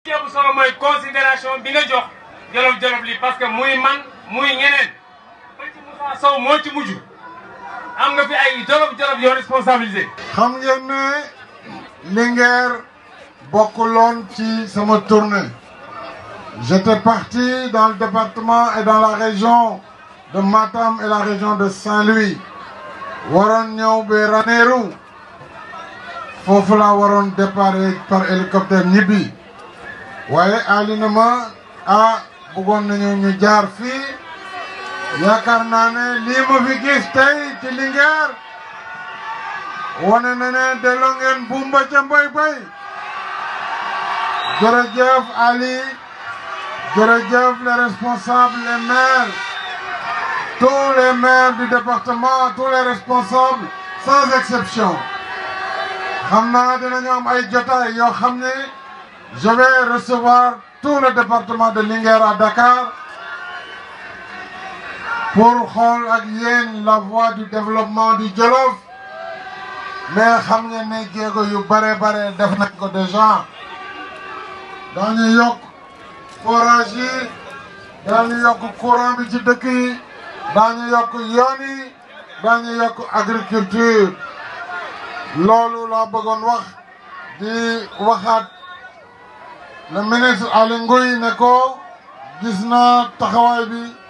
bu solo mooy considération bi nga jox jolof jolof li parce que muy man muy ñeneen ba ci Moussa Sow moo ci mujj am nga fi ay jolof jolof yoo responsabilisé. xam ngeen ne Linguère bokkuloon ci sama tournée j'étais parti dans le département et dans la région de Matam et la région de Saint-Louis waroon ñëw ba Ranérou foofu laa waroon départ par hélicoptère ñibbi waaye Ali na ma ah bëggoon nañu ñu jaar fii yaakaar naa ne lii ma fi gis tey ci Linguère wane na ne delloo ngeen bumba ca mboy boy jërëjëf Ali jërëjëf les responsables les maires tous les maires du département tous les responsables sans exception xam naa dinañu am ay jotaay yoo xam ne je vais recevoir tout le département de Linguère à Dakar pour xool ak yéen la voie du développement du Jolof mais xam ngeen ne jéego yu bare bare def nañ ko déjà daañu yokk forage yi daañu yokk courant bi ci dëkk yi daañu yokk yoon yi daañu yokk agriculture loolu laa bëggoon wax di waxaat le ministre Aly Ngouille ne ko gis naa taxawaay bi